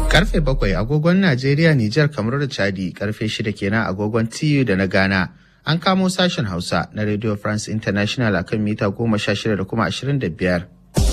Karfe bakwai agogon Najeriya, Nijar, kamar da Chadi, karfe shida kenan agogon TU da na Ghana. An kamo sashen Hausa na Radio France International akan mita goma sha shida da kuma ashirin da biyar.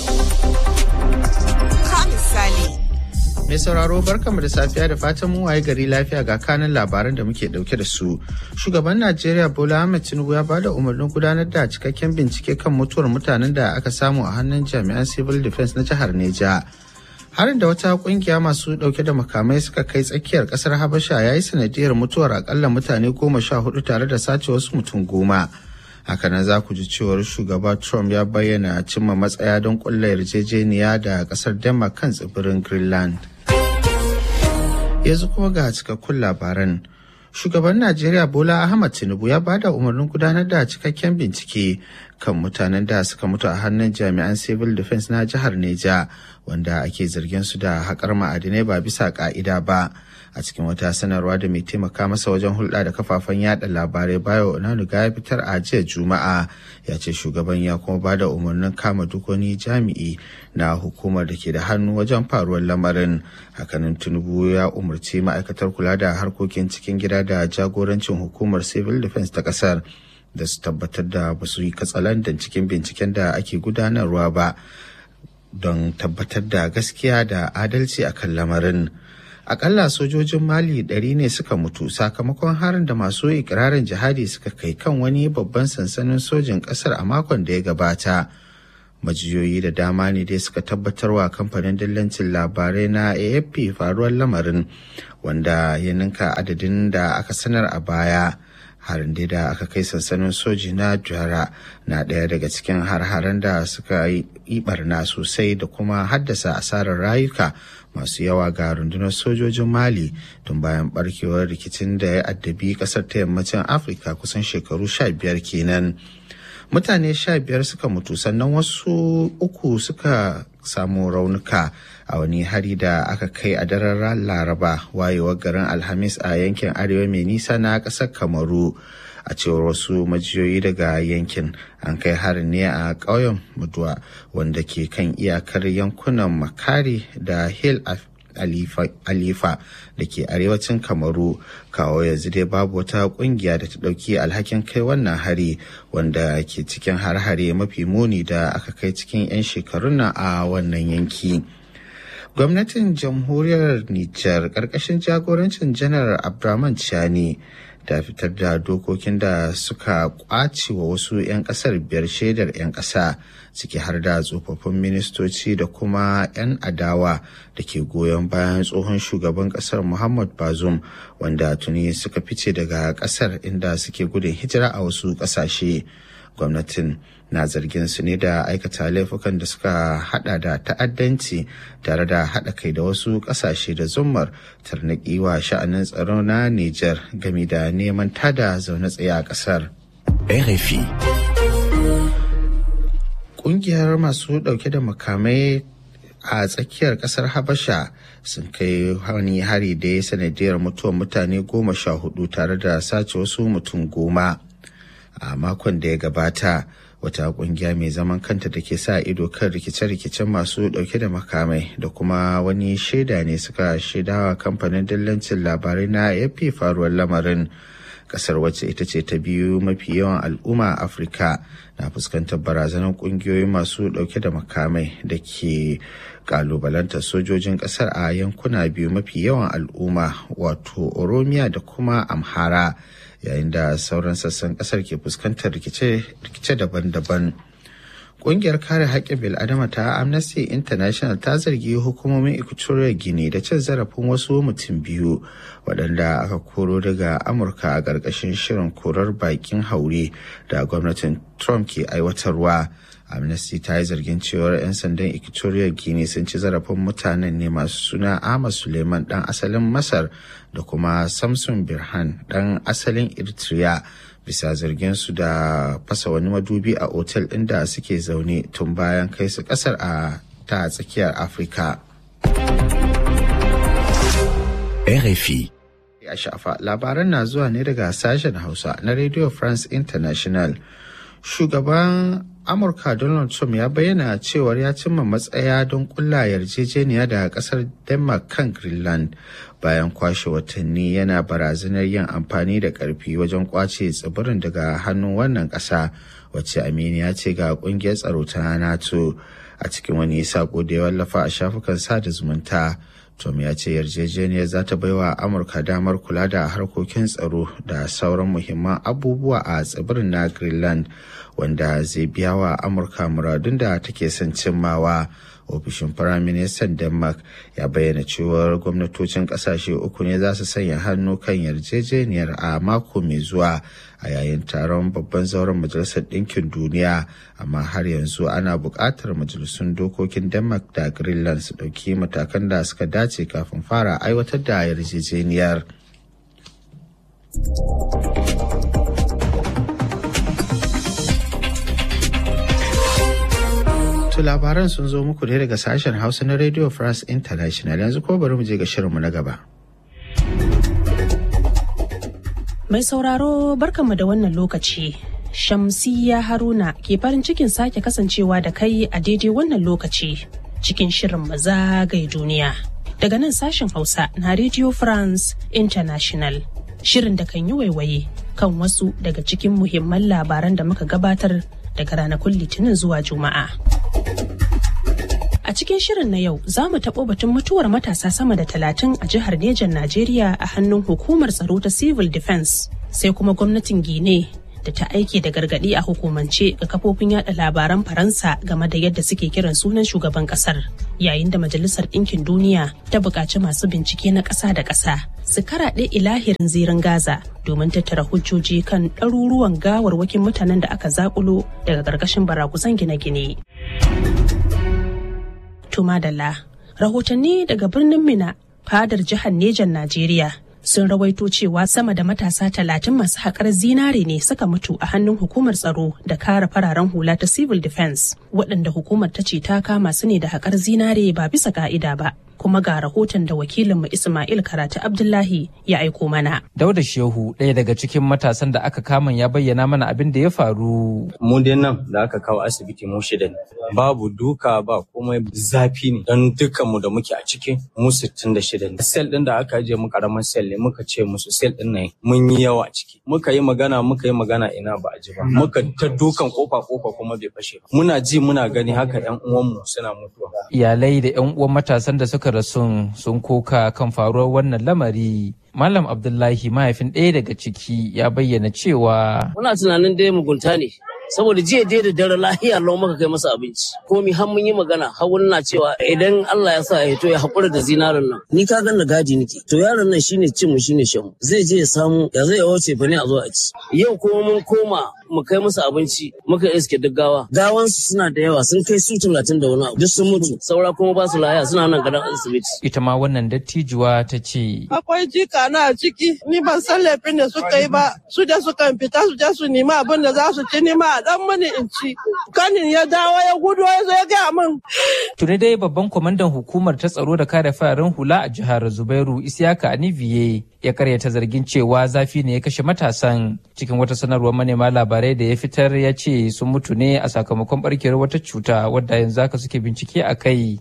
Mai sauraro barkanmu da safiya da fatan mu waye gari lafiya ga kanin labaran da muke dauke da su. Shugaban Najeriya Bola Ahmed Tinubu ya bada umarnin gudanar da cikakken bincike kan mutuwar mutanen da aka samu a hannun jami'an Civil Defense na jihar Neja. Harin da wata kungiya masu dauke da makamai suka kai tsakiyar kasar Habasha ya yi sanadiyar mutuwar akalla mutane goma sha hudu tare da sace wasu mutum goma. hakanan za ku ji cewar shugaba trump ya bayyana cimma matsaya don kulla yarjejeniya da kasar denmark kan tsibirin greenland yanzu kuma ga cikakkun labaran shugaban najeriya bola ahmad tinubu ya bada umarnin gudanar da cikakken bincike kan mutanen da suka mutu a hannun jami'an civil defense na jihar neja wanda ake zargin su da haƙar ma'adinai ba bisa ƙa'ida ba a cikin wata sanarwa da mai taimaka masa wajen hulɗa da kafafen yada labarai bayo onanuga ya fitar a jiya juma'a ya ce shugaban ya kuma bada umarnin kama duk wani jami'i na hukumar da ke da hannu wajen faruwar lamarin hakanan tinubu ya umarci ma'aikatar kula da harkokin cikin gida da jagorancin hukumar civil defense ta kasar da su tabbatar da ba su yi katsalandan cikin binciken da ake gudanarwa ba don tabbatar da gaskiya da adalci akan lamarin. akalla sojojin mali ɗari ne suka mutu sakamakon harin da masu ikirarin jihadi suka kai kan wani babban sansanin sojin ƙasar a makon da ya gabata majiyoyi da dama ne dai suka tabbatarwa kamfanin dillancin labarai na afp faruwar lamarin wanda ya ninka adadin da aka sanar a baya harin dai da aka kai sansanin soji na jara na ɗaya daga cikin har-haren da suka yi barna sosai da kuma haddasa asarar rayuka masu yawa ga rundunar sojojin mali tun bayan barkewar rikicin da ya addabi kasar ta yammacin afirka kusan shekaru sha biyar kenan mutane sha biyar suka mutu sannan wasu uku suka samu raunuka a wani hari da aka kai a daren laraba wayewar garin alhamis a yankin arewa mai nisa na ƙasar kamaru a cewar wasu majiyoyi daga yankin an kai harin ne a ƙauyen muduwa wanda ke kan iyakar yankunan makari da hill alifa da ke arewacin kamaru kawo yanzu dai babu wata kungiya da ta ɗauki alhakin kai wannan hari wanda ke cikin har-hare mafi muni da aka kai cikin 'yan shekarun nan a wannan yanki. gwamnatin jamhuriyar Nijar ƙarƙashin jagorancin janar Abdurrahman Chani ta fitar da dokokin da suka ƙwace wa wasu 'yan ƙasar biyar shaidar 'yan ƙasa ciki har da tsofaffin ministoci da kuma 'yan adawa da ke goyon bayan tsohon shugaban ƙasar Muhammad Bazoum wanda tuni suka fice daga ƙasar inda suke gudun hijira a wasu ƙasashe. gwamnatin na zargin su ne da aikata laifukan da suka hada da ta'addanci tare da hada kai da wasu kasashe da zummar tarnaki wa sha'anin tsaro na Nijar game da neman tada zaune tsaye a kasar. RFI Kungiyar masu dauke da makamai a tsakiyar kasar Habasha sun kai wani hari da ya sanadiyar mutuwar mutane goma sha hudu tare da sace wasu mutum goma. a makon da ya gabata wata kungiya mai zaman kanta da ke sa ido kan rikice-rikicen masu dauke da makamai da kuma wani shaida ne suka shaidawa kamfanin dillancin labarai na yafi faruwar lamarin kasar wacce ita ce ta biyu mafi yawan al'umma a afirka na fuskantar barazanar kungiyoyi masu dauke da makamai da ke kalubalantar sojojin kasar a yankuna biyu mafi yawan al'umma wato oromiya da kuma amhara yayin da sauran sassan kasar ke fuskantar rikice daban-daban Ƙungiyar kare haƙƙin bil'adama ta Amnesty International ta zargi hukumomin Equatorial Guinea da cin zarafin wasu mutum biyu waɗanda aka koro daga Amurka a ƙarƙashin shirin korar bakin haure da gwamnatin Trump ke aiwatarwa. Amnesty ta yi zargin cewar 'yan sandan Equatorial Guinea sun ci zarafin mutanen ne masu suna Ahmad Suleiman ɗan asalin Masar da kuma Samson Birhan ɗan asalin Eritrea. bisa zargin su da fasa wani madubi a otel inda suke zaune tun bayan kai su kasar a ta tsakiyar afirka RFI a shafa labaran na zuwa ne daga sashen hausa na radio france international shugaban amurka donald trump ya bayyana cewar ya cimma matsaya don kulla yarjejeniya da kasar denmark kan greenland bayan kwashe watanni yana barazanar yin amfani da karfi wajen kwace tsibirin daga hannun wannan kasa wacce aminiya ce ga kungiyar tsaro ta nato a cikin wani sako da ya wallafa a shafukan sada zumunta tom ya ce yarjejeniyar za ta baiwa amurka damar kula da harkokin tsaro da sauran muhimman abubuwa a tsibirin na greenland wanda zai biya wa amurka muradun da take son cimmawa ofishin firaministan denmark ya bayyana cewar gwamnatocin kasashe uku ne za su sanya hannu kan yarjejeniyar a mako mai zuwa a yayin taron babban zauren majalisar ɗinkin duniya amma har yanzu ana buƙatar majalisun dokokin denmark da greenland su ɗauki matakan da suka dace kafin fara aiwatar da yarjejeniyar. To labaran sun zo muku ne daga sashen Hausa na Radio France International yanzu ko bari mu je ga shirinmu na gaba. Mai sauraro barkanmu da wannan lokaci. Shamsiyya Haruna ke farin cikin sake kasancewa da kai a daidai wannan lokaci cikin shirin mazagaye duniya. Daga nan sashen Hausa na Radio France International. Shirin da kan yi waiwaye kan wasu daga cikin muhimman labaran da muka gabatar daga ranakun Litinin zuwa Juma'a. A cikin shirin na yau za mu taɓo batun mutuwar matasa sama da talatin a jihar Nejan Najeriya a hannun hukumar tsaro ta Civil Defense sai kuma gwamnatin Gine da ta aike da gargaɗi a hukumance ga kafofin yada labaran Faransa game da yadda suke kiran sunan shugaban ƙasar yayin da Majalisar Ɗinkin Duniya ta buƙaci masu bincike na ƙasa da ƙasa su karaɗe ilahirin zirin Gaza domin tattara hujjoji kan ɗaruruwan gawarwakin mutanen da aka zaƙulo daga ƙarƙashin barakusan gine-gine. Tumadala. Rahotanni daga birnin Mina, fadar jihar Nejan Najeriya sun rawaito cewa sama da matasa talatin masu haƙar zinare ne suka mutu a hannun hukumar tsaro da kare fararen hula ta civil defense waɗanda hukumar ta ce ta kama su ne da haƙar zinare ba bisa ka'ida ba kuma ga rahoton da wakilinmu Ismail Karatu Abdullahi ya aiko mana. Dauda Shehu ɗaya daga cikin matasan da aka kama ya bayyana mana abin da ya faru. Mu dai nan da aka kawo asibiti mu shida ne. Babu duka ba komai zafi ne don dukkanmu da muke a ciki mu sittin da shida ne. Sel ɗin da aka ajiye mu karamin sel ne muka ce musu sel ɗin nan mun yi yawa a ciki. Muka yi magana muka yi magana ina ba a ji ba. Muka ta dukan kofa kofa kuma bai fashe ba. Muna ji muna gani haka ƴan uwanmu suna mutuwa. Iyalai da ƴan uwan matasan da suka rasu sun koka kan faruwar wannan lamari. Malam Abdullahi mahaifin ɗaya daga ciki ya bayyana cewa. Muna tunanin dai mugunta ne. saboda jiya dai da dare lahiya lau maka kai masa abinci komi har mun yi magana har wani na cewa idan Allah ya sa ya to ya haƙura da zinarin nan ni ka ganna gadi nake to yaron nan shine cin mu shine shan zai je ya samu ya zai wuce fa ne a zo a ci yau kuma mun koma mu kai musu abinci muka iske duk gawa gawansu suna da yawa sun kai su talatin da wani abu duk sun mutu saura kuma ba su lahiya suna nan gadon asibiti ita ma wannan dattijuwa ta ce akwai jika na a ciki ni ban san laifin da suka yi ba su da suka fita su je su nima abin da za su ci nima a dan mani in ci kanin ya dawo ya gudu ya zo ya gaya min tuni dai babban kwamandan hukumar ta tsaro da kare fararen hula a jihar zubairu isiyaka aniviye ya karyata zargin cewa zafi ne ya kashe matasan cikin wata sanarwar manema labarai da ya fitar ya ce sun mutu ne a sakamakon barkewar wata cuta wadda yanzu haka suke bincike a kai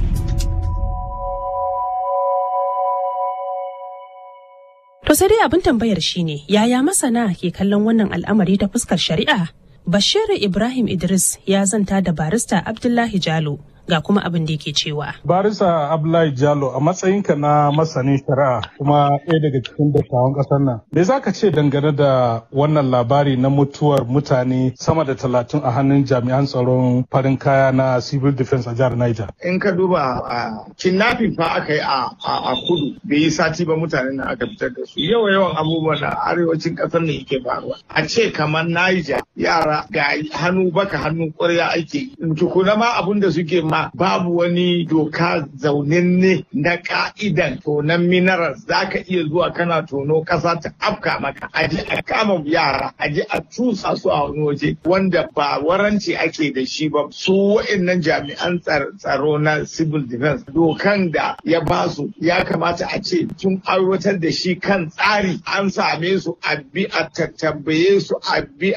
To sai dai abin tambayar shine yaya masana ke kallon wannan al'amari ta fuskar shari'a? Bashir Ibrahim Idris ya zanta da barista Abdullahi Jalo ga kuma abin da yake cewa. Barisa Abdullahi Jalo a matsayinka na masanin shari'a kuma ɗaya daga cikin dattawan ƙasar nan. Me za ka ce dangane da wannan labari na mutuwar mutane sama da talatin a hannun jami'an tsaron farin kaya na civil defense a jihar Niger? In ka duba a kidnapping fa aka yi a kudu bai yi sati ba mutanen nan aka fitar da su. Yawa yawan abubuwan da arewacin ƙasar ne yake faruwa. A ce kamar Niger yara ga hannu baka hannu ƙwarya ake. Tukuna ma abun da suke ma babu wani doka zaunanne na ka'idan tonon minerals za ka iya zuwa kana tono ƙasa ta afka maka aji a kama yara aji a cusa su a wani waje wanda ba waranci ake da shi ba su wa'annan jami'an tsaro na civil defense dokan da ya ba su ya kamata a ce sun aiwatar da shi kan tsari an same su a bi a tattambaye su a bi a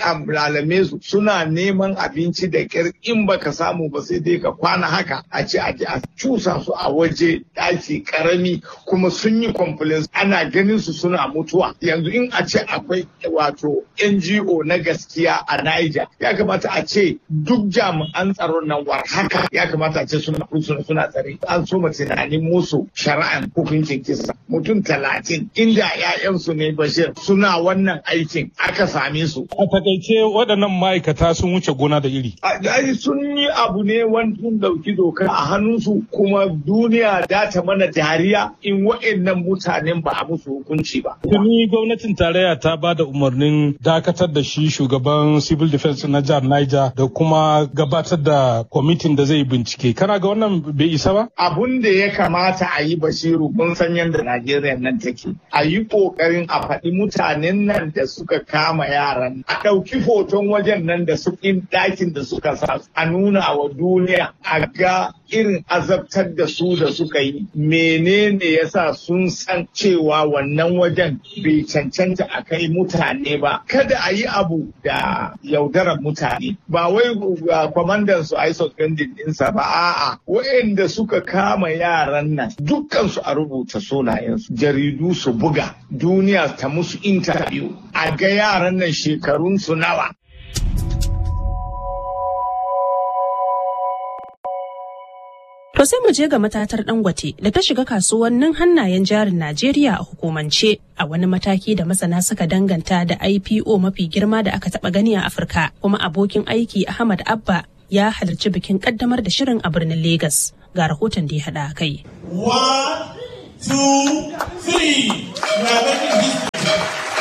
salame su suna neman abinci da kyar in baka samu ba sai dai ka kwana haka a ce a je a cusa su a waje ɗaki karami kuma sun yi complaints ana ganin su suna mutuwa yanzu in a ce akwai wato NGO na gaskiya a Niger ya kamata a ce duk jami'an tsaron nan war haka ya kamata a ce suna suna tsare an so tunanin musu shari'an hukuncin kisa mutum talatin inda 'ya'yansu ne bashir suna wannan aikin aka same su. A takaice waɗannan ma'aikata sun wuce gona da iri. Ai sun yi abu ne wani sun ɗauki doka a hannunsu kuma duniya da ta mana dariya in wa'annan mutanen ba a musu hukunci ba. Tuni gwamnatin tarayya ta ba da umarnin dakatar da shi shugaban civil defense na jihar Niger da kuma gabatar da kwamitin da zai bincike. Kana ga wannan bai isa ba? Abun da ya kamata a yi Bashiru kun san yadda Najeriya nan take. A yi ƙoƙarin a faɗi mutanen nan da suka kama yaran. A ɗauki hoton wajen nan da su ɗakin da suka sa a nuna wa duniya a ga irin azabtar da su da suka yi. Menene yasa sun san cewa wannan wajen bai cancanta a kai mutane ba. Kada a yi abu da yaudarar mutane. Ba wai kwamandan su a yi suspending ɗinsa ba a'a. Wa'anda suka kama yaran nan dukkan su a rubuta sunayensu. Jaridu su buga. Duniya ta musu interview. A ga yaran nan shekarun su nawa. To sai mu je ga matatar Dangote da ta shiga kasuwannin hannayen jarin Najeriya a hukumance a wani mataki da masana suka danganta da IPO mafi girma da aka taba gani a Afirka kuma abokin aiki Ahmad Abba ya halarci bikin kaddamar da shirin a birnin Legas ga rahoton da ya hada kai. One, two, three. We are making history.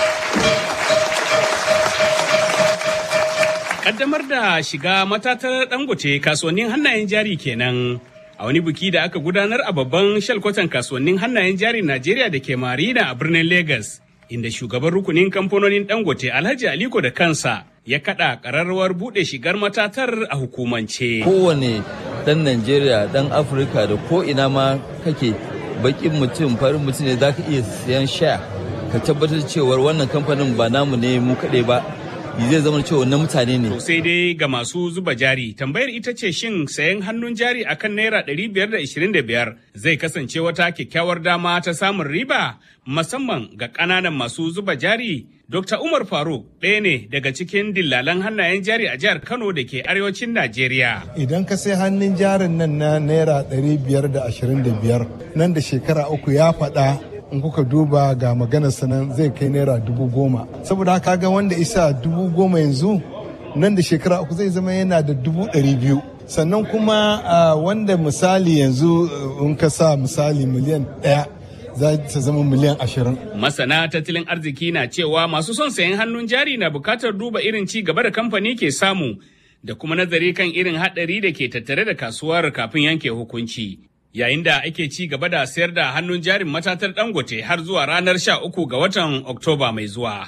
Kaddamar da shiga matatar dangote kasuwannin hannayen jari kenan a wani biki da aka gudanar a babban shalkwatan kasuwannin hannayen jari Najeriya da ke Marina a birnin Legas, inda shugaban rukunin kamfanonin dangote Alhaji Aliko da kansa ya kada kararrawar bude shigar matatar a hukumance. Kowane dan Najeriya, dan Afirka da ko ina ma kake bakin mutum farin mutum ne za ka iya siyan sha ka tabbatar cewar wannan kamfanin ba namu ne mu kaɗai ba zai zama cewa na mutane ne. sai dai ga masu zuba jari tambayar ita ce shin sayan hannun jari akan naira 525 zai kasance wata kyakkyawar dama ta samun riba musamman ga ƙananan masu zuba jari. Dr. Umar Faruk ɗaya ne daga cikin dillalan hannayen jari a jihar Kano da ke arewacin Najeriya. Idan ka sai hannun jarin nan na naira 525 nan da shekara uku ya faɗa in kuka duba ga maganar sanan zai kai naira dubu goma saboda haka ga wanda isa dubu goma yanzu nan da shekara uku zai zama yana da dubu ɗari biyu sannan kuma wanda misali yanzu in ka sa misali miliyan ɗaya za ta zama miliyan ashirin. Masana tattalin arziki na cewa masu son sayan hannun jari na bukatar duba irin ci gaba da kamfani ke samu da kuma nazari kan irin haɗari da ke tattare da kasuwar kafin yanke hukunci. yayin da ake ci gaba da sayar da hannun jarin matatar dangote har zuwa ranar sha uku ga watan oktoba mai zuwa.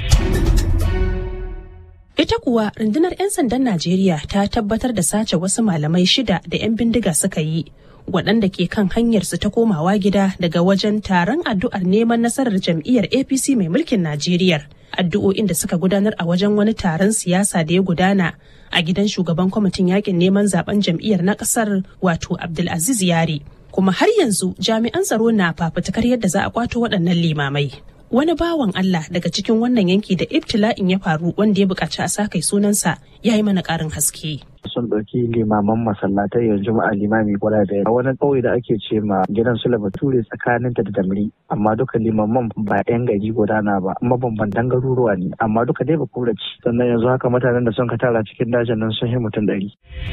Ita kuwa rundunar 'yan sandan Najeriya ta tabbatar da sace wasu malamai shida da 'yan bindiga suka yi waɗanda ke kan hanyarsu ta komawa gida daga wajen taron addu'ar neman nasarar jam'iyyar APC mai mulkin Najeriya. Addu'o'in da suka gudanar a wajen wani taron siyasa da ya gudana a gidan shugaban kwamitin yakin neman zaben jam'iyyar na kasar wato Abdulaziz Yari. Kuma har yanzu jami'an tsaro na fafutukar yadda za a kwato waɗannan limamai. Wani bawan Allah daga cikin wannan yanki da ibtila'in ya faru wanda ya buƙaci a sa kai sunansa ya yi mana ƙarin haske. sun ɗauki limaman masallatai yanzu a limami gwada da wani ƙauye da ake ce ma gidan su bature tsakaninta da damri amma duka limaman ba yan gari gudana ba mabambantan garuruwa ne amma duka dai ba kuraci sannan yanzu haka mutanen da sun ka tara cikin dajin nan sun yi mutum ɗari.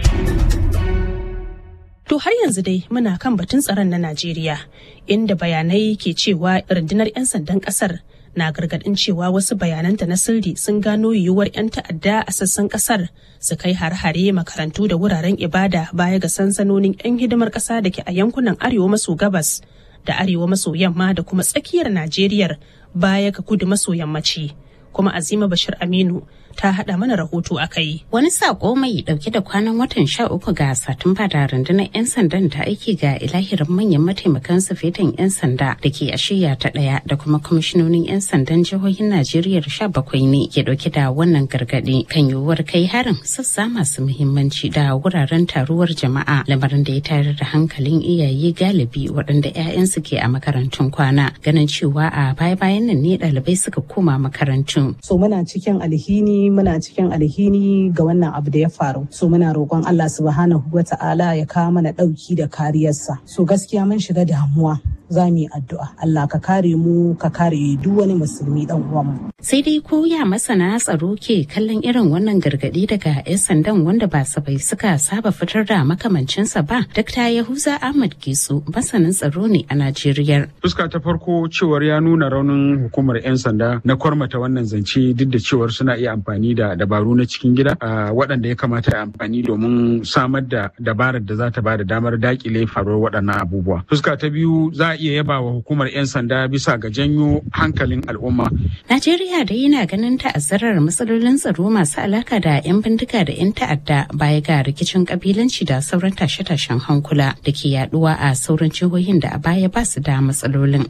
To har yanzu dai muna kan batun tsaron na Najeriya inda bayanai ke cewa rundunar 'yan sandan kasar na gargadin cewa wasu bayananta na sirri sun gano yiwuwar 'yan ta'adda a sassan kasar su kai har-hare makarantu da wuraren ibada baya ga sansanonin 'yan hidimar kasa da ke a yankunan arewa maso gabas da arewa maso yamma da kuma tsakiyar Najeriya baya ga kudu maso yammaci. Kuma Azima Bashir Aminu ta haɗa mana rahoto a kai. Wani sako mai ɗauke da kwanan watan sha uku ga Satumba da rundunar 'yan sandan ta aiki ga ilahirin manyan mataimakan sufetan 'yan sanda da ke a shiya ta ɗaya da kuma kwamishinonin 'yan sandan jihohin Najeriya sha bakwai ne ke ɗauke da wannan gargaɗi kan yiwuwar kai harin sassa masu muhimmanci da wuraren taruwar jama'a lamarin da ya tayar da hankalin iyaye galibi waɗanda 'ya'yansu ke a makarantun kwana ganin cewa a baya-bayan nan ne ɗalibai suka koma makarantu. So muna cikin alhini muna cikin alhini ga wannan abu da ya faru. So muna roƙon Allah subhanahu wa ta'ala ya kawo mana ɗauki da kariyarsa. So gaskiya mun shiga damuwa. za mu yi addu'a Allah ka kare mu ka kare duk wani musulmi dan uwanmu. Sai dai ko ya masana tsaro ke kallon irin wannan gargadi daga 'yan sandan wanda ba sabai suka saba fitar da makamancinsa ba. Dr. Yahuza Ahmad Gisu masanin tsaro ne a Najeriya. Fuska ta farko cewar ya nuna raunin hukumar 'yan sanda na kwarmata wannan zance duk da cewar suna iya amfani da dabaru na cikin gida waɗanda ya kamata a amfani domin samar da dabarar da za ta ba da damar dakile faruwar waɗannan abubuwa. Fuska ta biyu za a iya yaba wa hukumar 'yan sanda bisa ga janyo hankalin al'umma. Najeriya dai yana ganin ta'azzarar matsalolin tsaro masu alaka da 'yan bindiga da 'yan ta'adda baya ga rikicin kabilanci da sauran tashe-tashen hankula da ke yaduwa a sauran jihohin da a baya ba su da matsalolin.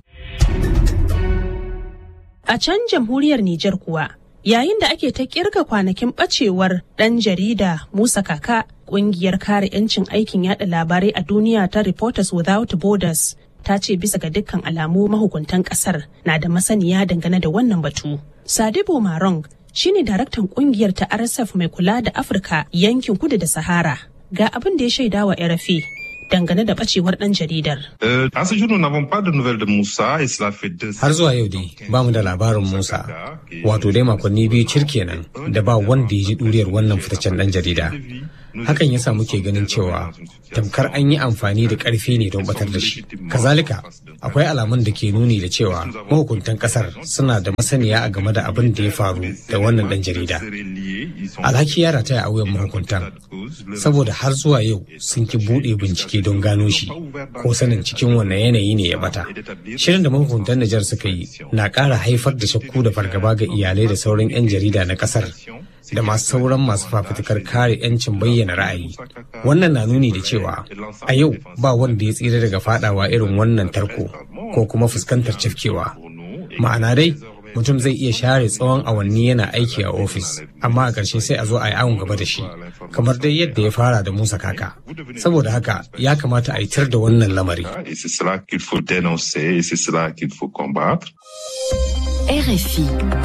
A can jamhuriyar Nijar kuwa yayin da ake ta kirga kwanakin bacewar ɗan jarida Musa Kaka ƙungiyar kare 'yancin aikin yada labarai a duniya ta Reporters Without Borders ta ce bisa ga dukkan alamu mahukuntan kasar na da masaniya dangane da wannan batu. Sadibo Marong shine daraktan kungiyar ta RSF mai kula da Afirka yankin kudu da Sahara. Ga abin da ya shaida wa RFI dangane da bacewar dan jaridar. Har zuwa yau dai ba mu da labarin Musa, wato dai makonni biyu cir kenan da ba wanda ya ji duriyar wannan fitaccen dan jarida. Hakan ya sa muke ganin cewa tamkar an yi amfani da ƙarfi ne don batar da shi. Kazalika, akwai alamun da ke nuni da cewa mahukuntan ƙasar suna da masaniya a game da abin da ya faru da wannan ɗan jarida. Alhaki ya rataya a wuyan mahukuntan, saboda har zuwa yau sun ki buɗe bincike don gano shi, ko sanin cikin wannan yanayi ne ya bata. Shirin da mahukuntan Nijar suka yi na ƙara haifar da shakku da fargaba ga iyalai da sauran 'yan jarida na ƙasar. da masu sauran masu fafutukar kare 'yancin bayyana ra'ayi wannan na nuni da cewa a yau ba wanda ya tsira daga fadawa irin wannan tarko ko kuma fuskantar cafkewa ma'ana dai mutum zai iya share tsawon awanni yana aiki a ofis amma a ƙarshe sai a zo a yi awon gaba da shi kamar dai yadda ya fara da musa kaka saboda haka ya kamata a yi tar da wannan lamari RFI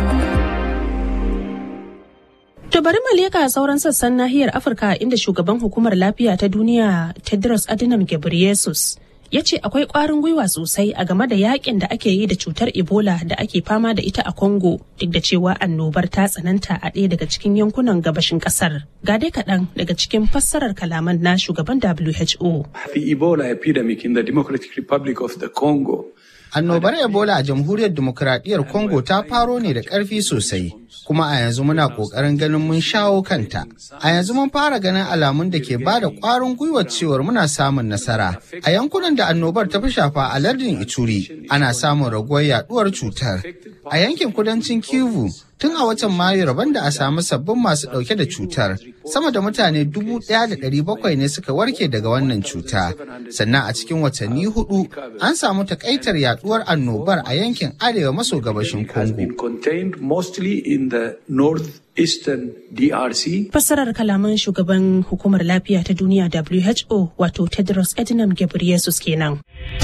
To bari mu leka sauran sassan nahiyar Afirka inda shugaban hukumar lafiya ta duniya Tedros Adhanom Ghebreyesus ya ce akwai ƙwarin gwiwa sosai a game da yakin da ake yi da cutar Ebola da ake fama da ita a Congo duk da cewa annobar ta tsananta a ɗaya daga cikin yankunan gabashin ƙasar. Ga dai kaɗan daga cikin fassarar kalaman na shugaban WHO. The Ebola epidemic in the Democratic Republic of the Congo Annobar Ebola a jamhuriyar demokuraɗiyyar Congo ta faro ne da ƙarfi sosai, kuma a yanzu muna ƙoƙarin ganin mun shawo kanta. A yanzu mun fara ganin alamun da ke ba da ƙwarin gwiwar cewar muna samun nasara. A yankunan da annobar ta fi shafa a lardin Ituri, ana samun raguwar yaɗuwar cutar. A yankin kudancin Kivu, tun a watan Mayu rabon da a samu sabbin masu ɗauke da cutar, sama da mutane dubu ɗaya da ɗari bakwai ne suka warke daga wannan cuta. Sannan a cikin watanni hudu an samu takaitar yaduwar annobar a yankin arewa maso gabashin Congo. Fassarar kalaman shugaban hukumar lafiya ta duniya WHO wato Tedros Adhanom Ghebreyesus kenan.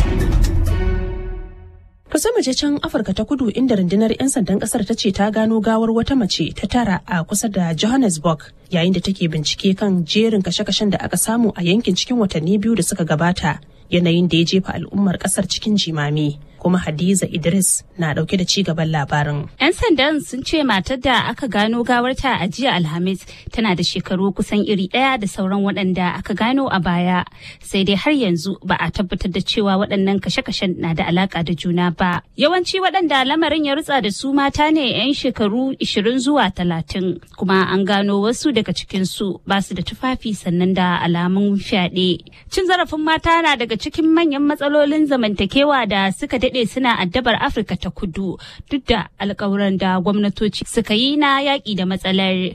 To sai mace can Afirka ta kudu inda rundunar 'yan sandan kasar ta ce ta gano gawar wata mace ta tara a kusa da Johannesburg yayin da take bincike kan jerin kashe-kashen da aka samu a yankin cikin watanni biyu da suka gabata yanayin da ya jefa al'ummar kasar cikin jimami. kuma Hadiza Idris na dauke da cigaban labarin. 'Yan sandan sun ce matar da aka gano gawarta a jiya Alhamis tana da shekaru kusan iri ɗaya da sauran waɗanda aka gano a baya. Sai dai har yanzu ba a tabbatar da cewa waɗannan kashe-kashen na da alaƙa da juna ba. Yawanci waɗanda lamarin ya rutsa da su mata ne 'yan shekaru 20 zuwa 30 kuma an gano wasu daga cikinsu ba su da tufafi sannan da alamun fyaɗe. Cin zarafin mata na daga cikin manyan matsalolin zamantakewa da suka daɗe daɗe suna addabar Afirka ta kudu duk da alkawuran da gwamnatoci suka yi na yaƙi da matsalar.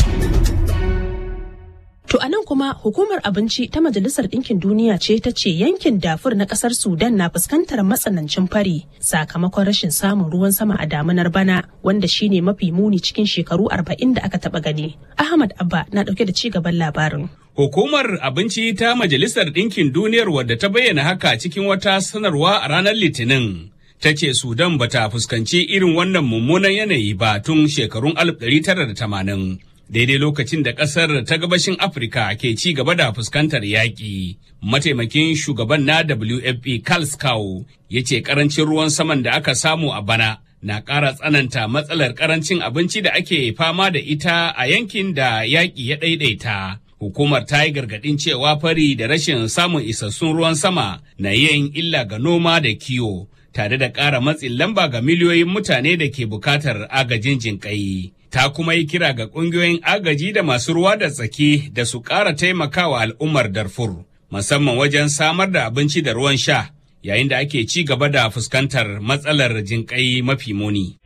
To a nan kuma hukumar abinci ta Majalisar Ɗinkin Duniya ce ta ce yankin dafur na ƙasar Sudan na fuskantar matsanancin fari sakamakon rashin samun ruwan sama a damunar bana wanda shine mafi muni cikin shekaru arba'in da aka taɓa gani. Ahmad Abba na ɗauke da ci gaban labarin. Hukumar abinci ta Majalisar Ɗinkin Duniyar wadda ta bayyana haka cikin wata sanarwa a ranar Litinin. Ta ce Sudan bata fuskanci irin wannan mummunan yanayi ba tun shekarun 1980. daidai lokacin da ƙasar ta gabashin Afirka ke ci gaba da fuskantar yaƙi. Mataimakin shugaban na WFP Carl Scow ya ce ƙarancin ruwan saman da aka samu a bana na ƙara tsananta matsalar ƙarancin abinci da ake fama da ita a yankin da yaƙi ya ɗaiɗaita. Hukumar ta yi gargaɗin cewa fari da rashin samun isassun ruwan sama na yin illa ga noma da kiwo, tare da ƙara matsin lamba ga miliyoyin mutane da ke buƙatar agajin jinƙai. ta kuma yi kira ga ƙungiyoyin agaji da masu ruwa da tsaki da su ƙara taimakawa al'ummar Darfur, musamman wajen samar da abinci da ruwan sha, yayin da ake ci gaba da fuskantar matsalar jinƙai mafi muni.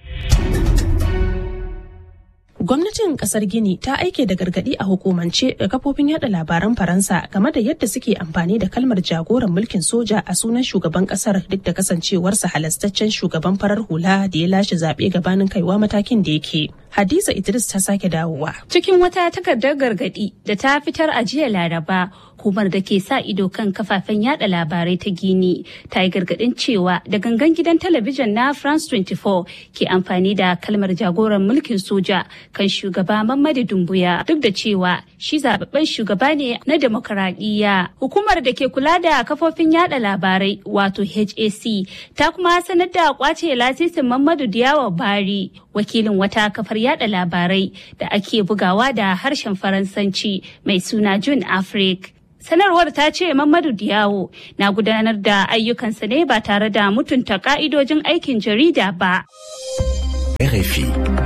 Gwamnatin kasar Gini ta aike da gargadi a hukumance ga kafofin yada labaran Faransa game da yadda suke amfani da kalmar jagoran mulkin soja a sunan shugaban kasar duk da kasancewarsa halastaccen shugaban farar hula da ya lashe zaɓe gabanin kaiwa matakin da yake. Hadiza Idris ta sake dawowa. Cikin wata takardar gargadi da ta fitar a jiya Laraba, hukumar da ke sa ido kan kafafen yada labarai ta Gini ta yi gargadin cewa da gangan gidan talabijin na France 24 ke amfani da kalmar jagoran mulkin soja kan shugaba Mamadu Dumbuya duk da cewa shi zababben shugaba ne na demokaradiyya. Hukumar da ke kula da kafofin yada labarai wato HAC ta kuma sanar da kwace lasisin Mamadu Diyawa Bari wakilin wata kafar yada labarai da ake bugawa da harshen Faransanci mai suna June Afrique. Sanarwar ta ce Mamadu Diyawo na gudanar da ayyukansa ne ba tare da mutunta ka'idojin aikin jarida ba. RFI.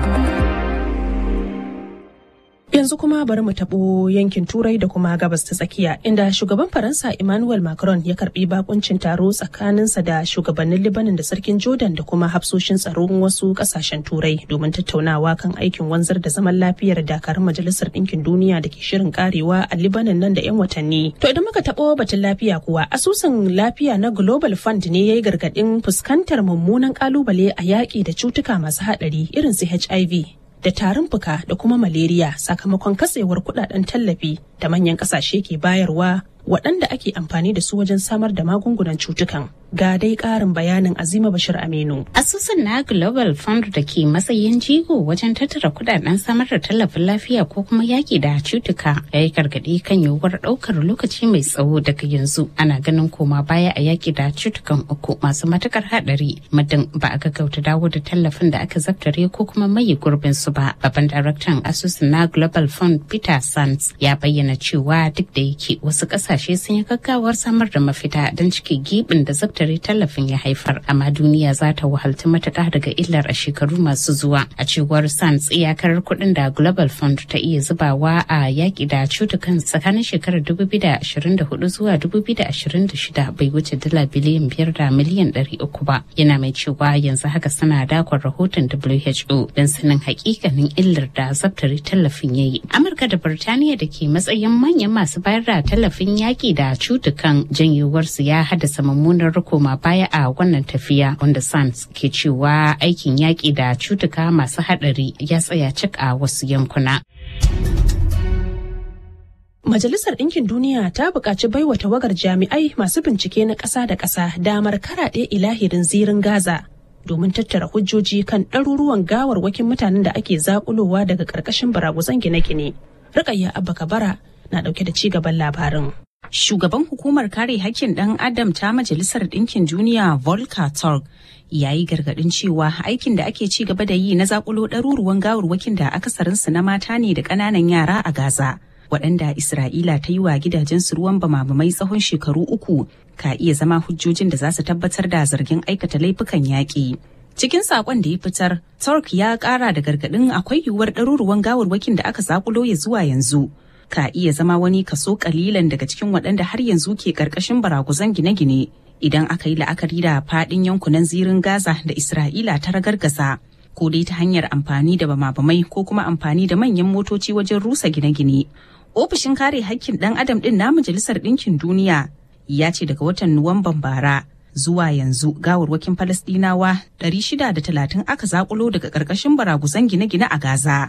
Yanzu kuma bari mu taɓo yankin Turai da kuma gabas ta tsakiya inda shugaban Faransa Emmanuel Macron ya karbi bakuncin taro tsakaninsa da shugabannin Libanin da sarkin Jordan da kuma hafsoshin tsaron wasu kasashen Turai domin tattaunawa kan aikin wanzar da zaman lafiyar dakarun Majalisar Ɗinkin Duniya da ke shirin karewa a Libanin nan da 'yan watanni. To idan muka taɓo batun lafiya kuwa asusun lafiya na Global Fund ne ya yi gargaɗin fuskantar mummunan kalubale a yaƙi da cutuka masu haɗari irin su HIV. da tarin fuka da kuma malaria sakamakon katsewar kudaden tallafi da manyan kasashe ke bayarwa waɗanda ake amfani da su wajen samar da magungunan cutukan ga dai ƙarin bayanin azima bashir aminu asusun na global fund da ke matsayin jigo wajen tattara kudaden samar da tallafin lafiya ko kuma yaki da cutuka ya yi gargaɗi kan yiwuwar ɗaukar lokaci mai tsawo daga yanzu ana ganin koma baya a yaki da cutukan uku masu matukar haɗari muddin ba a gaggauta dawo da tallafin da aka zaftare ko kuma maye gurbin su ba babban daraktan asusun na global fund peter sands ya bayyana cewa duk da yake wasu ƙasashe sun yi gaggawar samar da mafita don cike gibin da zaftare tallafin ya haifar amma duniya za ta wahalci matuƙa daga illar a shekaru masu zuwa a cewar sans iyakar kuɗin da global fund ta iya zubawa a yaƙi da cutukan tsakanin shekarar 2024 zuwa 2026 bai wuce dala biliyan biyar da miliyan 300 ba yana mai cewa yanzu haka suna dakon rahoton who don sanin hakikanin illar da zaftare tallafin ya yi amurka da birtaniya da ke matsayin manyan masu bayar da tallafin yaƙi da cutukan janyuwarsu ya haddasa mummunar koma baya a wannan tafiya wanda sans ke cewa aikin yaƙi da cutuka masu haɗari ya tsaya cik a wasu yankuna. Majalisar Ɗinkin Duniya ta buƙaci baiwa tawagar jami'ai masu bincike na ƙasa da ƙasa damar karaɗe ilahirin zirin Gaza domin tattara hujjoji kan ɗaruruwan gawarwakin mutanen da ake zaƙulowa daga ƙarƙashin baraguzan gine-gine. Rukayya Abba Kabara na ɗauke da ci gaban labarin. Shugaban hukumar kare hakkin ɗan Adam ta Majalisar Ɗinkin Duniya Volker Turk ya yi gargaɗin cewa aikin da ake ci gaba da yi na zakulo ɗaruruwan gawarwakin da akasarinsu na mata ne da ƙananan yara a Gaza. Waɗanda Isra'ila ta yi wa gidajensu ruwan bamabamai tsawon shekaru uku ka iya zama hujjojin da za su tabbatar da zargin aikata laifukan yaƙi. Cikin saƙon da ya fitar, Turk ya ƙara da gargaɗin akwai yiwuwar ɗaruruwan gawarwakin da aka zakulo ya zuwa yanzu. ka iya zama wani kaso kalilan daga cikin waɗanda har yanzu ke ƙarƙashin baraguzan gine-gine idan aka yi la'akari da fadin yankunan zirin Gaza da Isra'ila ta ragargaza ko dai ta hanyar amfani da bama-bamai ko kuma amfani da manyan motoci wajen rusa gine-gine. Ofishin kare hakkin ɗan adam ɗin na Majalisar Ɗinkin Duniya ya ce daga watan Nuwamban bara zuwa yanzu gawarwakin Falasɗinawa 630 aka zakulo daga ƙarƙashin baraguzan gine-gine a Gaza.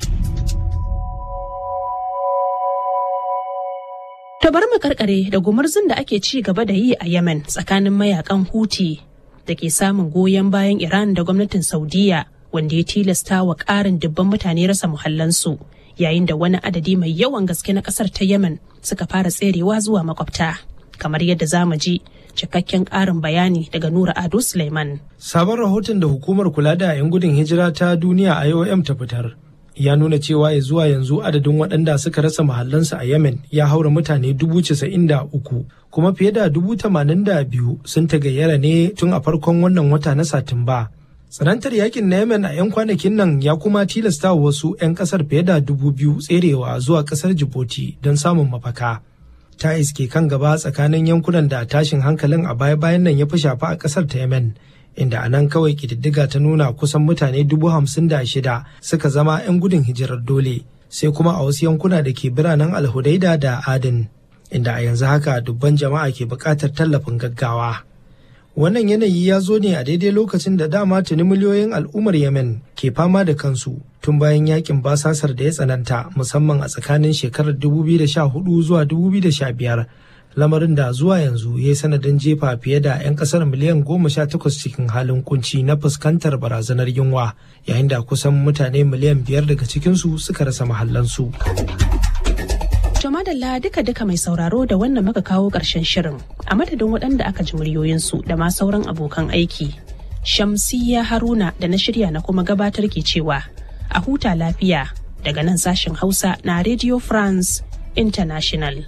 To bar mu karkare da gumurzun da ake ci gaba da yi a Yemen tsakanin mayakan Houthi da ke samun goyon bayan Iran da gwamnatin Saudiya wanda ya tilasta wa ƙarin dubban mutane rasa muhallansu yayin da wani adadi mai yawan gaske na ƙasar ta Yemen suka fara tserewa zuwa makwabta. Kamar yadda za mu ji cikakken ƙarin bayani daga Nura Ado Suleiman. Sabon rahoton da hukumar kula da 'yan gudun hijira ta duniya IOM ta fitar ya nuna cewa ya zuwa yanzu adadin waɗanda suka rasa mahallansu a Yemen ya haura mutane dubu casa'in da uku kuma fiye da dubu tamanin da biyu sun tagayyara ne tun a farkon wannan wata na Satumba. Tsanantar yakin na Yemen a 'yan kwanakin nan ya kuma tilasta wasu 'yan kasar fiye da dubu biyu tserewa zuwa kasar Djibouti don samun mafaka. Ta iske kan gaba tsakanin yankunan da tashin hankalin a baya-bayan nan ya fi shafa a kasar ta Yemen. inda a nan kawai kididdiga ta nuna kusan mutane dubu hamsin da shida suka zama 'yan gudun hijirar dole sai kuma a wasu yankuna da ke biranen alhudaida da adin inda a yanzu haka dubban jama'a ke buƙatar tallafin gaggawa wannan yanayi ya zo ne a daidai lokacin da dama tuni miliyoyin al'ummar yemen ke fama da kansu tun bayan yakin basasar da ya tsananta musamman a tsakanin shekarar 2014 zuwa 2015 lamarin da zuwa yanzu ya yi sanadin jefa fiye da 'yan kasar miliyan goma sha takwas cikin halin kunci na fuskantar barazanar yunwa yayin da kusan mutane miliyan biyar daga cikinsu suka rasa mahallansu. To madalla duka-duka mai sauraro da wannan muka kawo ƙarshen shirin a madadin waɗanda aka ji muryoyinsu da ma sauran abokan aiki. Shamsiyya Haruna da na shirya na kuma gabatar ke cewa a huta lafiya daga nan sashen Hausa na Radio France International.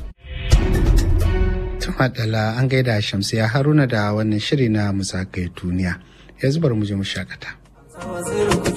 Madala an gaida Shamsiya Haruna da wannan shiri na musakayi duniya. Yanzu bari mu je mu shakata.